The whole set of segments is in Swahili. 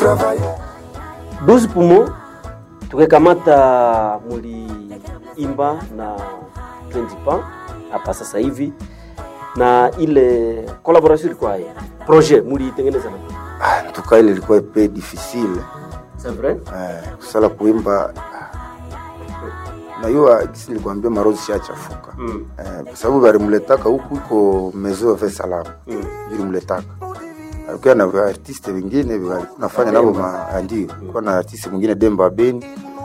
travailler. 12 pumo tukikamata muliimba na 20 pa hapa sasa hivi na ile collaboration ilikuwa hii projet mulitengeneza na Ah, tuka ile ilikuwa pe difficile c'est vrai eh, kusala kuimba ah, najua gisi nilikwambia marozi shachafuka mm. eh, kwa sababu balimletaka huku iko mezo ve salama Mm. ilimletaka alikuwa na artiste wengine walikuwa nafanya nabo ma- ndio kulikuwa na artiste mwingine Demba Beni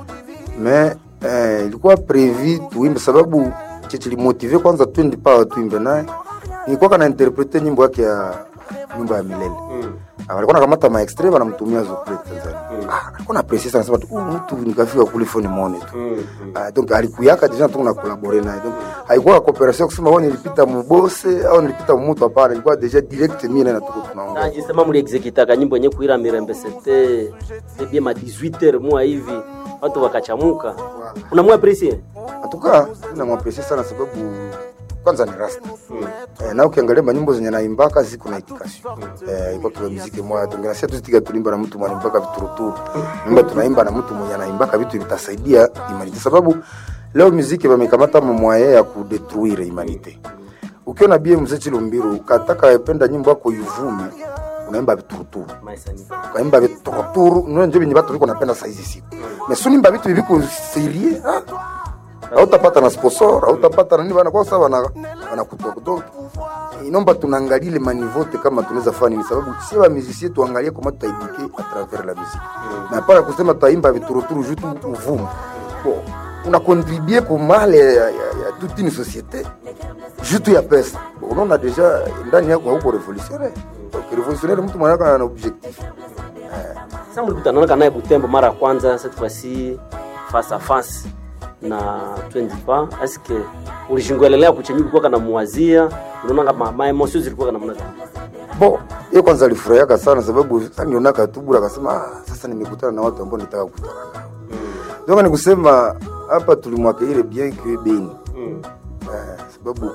me eh, ilikuwa prevu tuimbe sababu chechilimotive kwanza twendi pawa tuimbe naye nilikuwa kana interprete nyimbo yake ya nyumba ya milele Mm. Ah, walikuwa nakamata ma extrait wanamtumia Zopret Tanzania ah, alikuwa na precis sana sema tu huyu mtu nikafika kule phone muone tu Mm. Ah, donc alikuyaka deja tu na collaborer naye donc haikuwa cooperation kusema wao nilipita mubose au nilipita mumutu hapana ilikuwa deja direct mimi na tuko tunaongea najisema muliexekitaka nyimbo yenye kuira mirembe sete sebie ma 18 mwa hivi watu wakachamuka unamwa presie atuka namwapresie sana sababu kwanza ni rasta mm. eh, na ukiangalia manyimbo zenye naimbaka ziko na itikasio eh, iko kwa muziki moya tungenasia tuzitika tulimba na mtu mwanimbaka vituruturu nyimba tunaimba na mtu mwenye anaimbaka vitu vitasaidia imanite sababu leo muziki wamekamata mwaye ya kudetruire imanite ukiona bie mzee Chilumbiru kataka penda nyimbo yako ivume unaimba vituruturu maisani ukaimba vituruturu ndio ndio venye watu viko napenda saizi siku mesunimba vitu viviko serie ah hautapata na sponsor hautapata na nini bana kwa sababu wana wanakutoa kutoka inomba tunaangalia ile manivote kama tunaweza fanya nini sababu si wa musicien tuangalie kama tutaibike à travers la musique na para kusema tutaimba vituruturu juu tu uvumu bon una contribuer kwa male ya, ya, ya toute une société juu tu ya pesa bon, unaona deja ndani yako hauko revolutionnaire donc revolutionnaire mtu mwanaka ana objectif sasa mlikutanana naye Butembo mara ya kwanza cette fois-ci face à face na 20 pas est-ce que ulishingwelelea kuchenyi kulikuwa kana muwazia unaona kama ma emotions zilikuwa kana mnaza bo ye kwanza alifurahiaka sana sababu sasa nionaka tu bura akasema ah, sasa nimekutana na watu ambao nitaka kukutana nao donc ni kusema hapa tulimwakeile bien que beni mm. eh, sababu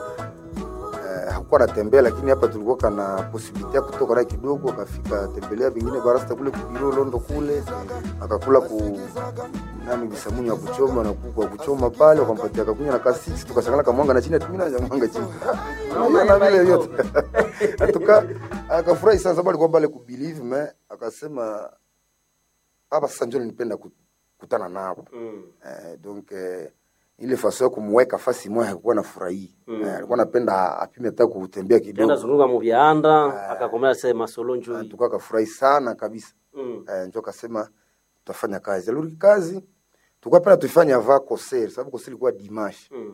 eh, hakuwa natembea lakini hapa tulikuwa kana posibilite ya kutoka naye kidogo akafika tembelea vingine barasta kule kubiro londo kule akakula ku nani bisamuni ya kuchoma na kuku wa kuchoma pale wakampatia kakunya na ka 6 tukashangala kamwanga na chini atumina na mwanga chini na vile vyote atuka akafurahi sana sababu alikuwa pale kubelieve me akasema hapa sasa ndio nipenda kukutana nao Mm. eh, donc eh, ile faso ya kumweka fasi moja hakuwa na furahi Mm. eh, alikuwa napenda apime hata kutembea Kenda kidogo zunguka mu vyanda akakomea sasa masolo njoo tuka akafurahi sana kabisa mm. eh, njo akasema tutafanya kazi alirudi kazi tulikuwa pena tuifanye ava concert sababu concert ilikuwa dimanche mm.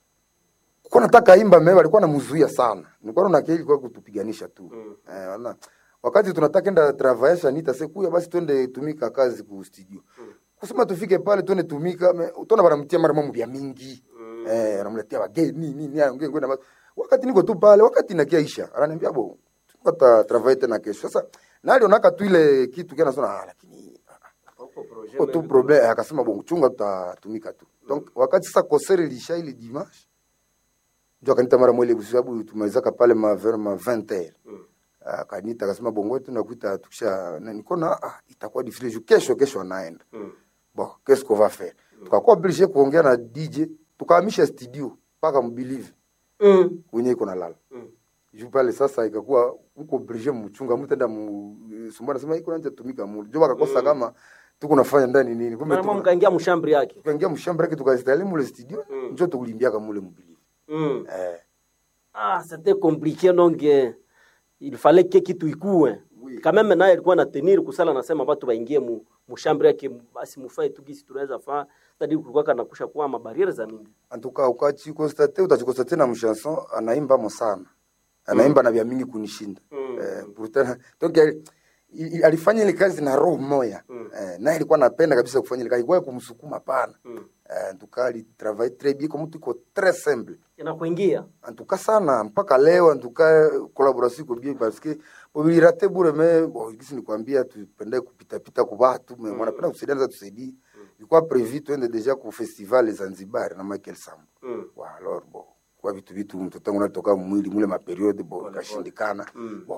kwa nataka imba mimi alikuwa anamzuia sana nilikuwa naona kile ilikuwa kutupiganisha tu Mm. eh, wana wakati tunataka enda travailler nita sekuya basi twende tumika kazi ku studio kusema tufike pale twende tumika me- utaona wanamtia mara mambo ya mingi Mm. eh anamletea wageni nini ongea ngona wakati niko tu pale wakati nakiaisha ananiambia bo tukata travailler tena kesho sasa na alionaka tu ile kitu kana sona ah, lakini Huko projet ko tu problem akasema bon chunga tutatumika tu donc wakati sasa concert ilisha ile dimanche ndio akanita mara mwele kwa sababu tumalizaka pale ma vers ma 20 heures Mm. akanita akasema bongo tunakuita tukisha na niko na ah, itakuwa difficile juu kesho kesho anaenda Mm. bon qu'est-ce qu'on va faire tukakuwa obligé kuongea na DJ tukahamisha studio mpaka mbelieve Mm. kwenye iko nalala Mm. juu pale sasa ikakuwa uko obligé mchunga mtenda mu sumbana sema iko nje tumika mu jo akakosa kama tuko nafanya ndani nini kumbe Mara tuko mkaingia mshambri yake tukaingia mshamba yake tukastali mule studio Mm. njo tukulimbiaka mule mbelieve mm. eh ah c'était compliqué donc eh, il fallait que kitu ikue Oui. quand même naye alikuwa na tenir kusala nasema watu waingie mu mshambri yake basi mufae tu gisi tunaweza faa tadi kulikuwa kana kusha kuwa mabariere za mingi en tout cas ukachikonstate utachikonstate na mchanson anaimba mo sana anaimba na vya mingi kunishinda Mm. eh, pourtant donc ali- i- alifanya ile kazi na roho moya Mm. eh, naye alikuwa anapenda kabisa kufanya ile kazi kwa kumsukuma pana mm. eh, en tout cas ali travaille très bien comme mtu iko très simple inakuingia en tout cas sana mpaka leo en tout cas collaboration iko bien parce que bobilirate bure me bon kisi nikwambia tupende kupita pita kwa watu me wanapenda kusaidiana tusaidie ilikuwa prévu twende déjà ku festival Zanzibar na Michael Sambo mm. wa alors bon kwa vitu vitu mtoto wangu natoka mwili mule maperiode bo ikashindikana Mm. bo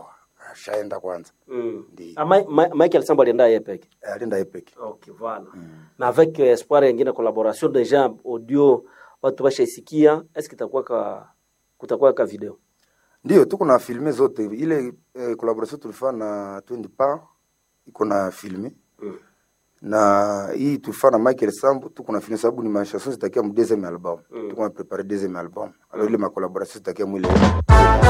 ashaenda kwanza Mm. Ndi. Ah, Ma- Ma- Michael Sambo alienda yeye peke. Eh, alienda yeye peke Okay, voilà. Na avec euh, espoir yengine collaboration déjà audio watu washaisikia, est-ce que itakuwa ka kutakuwa ka video? ndio tuko na filme zote ile eh, collaboration tulifanya na Twendi Pa iko na filme Mm. na hii tulifanya na Michael Sambo tuko na filme sababu ni machanson zitakia mu deuxième album tuko na prepare deuxième album alors ile ma collaboration zitakia mwile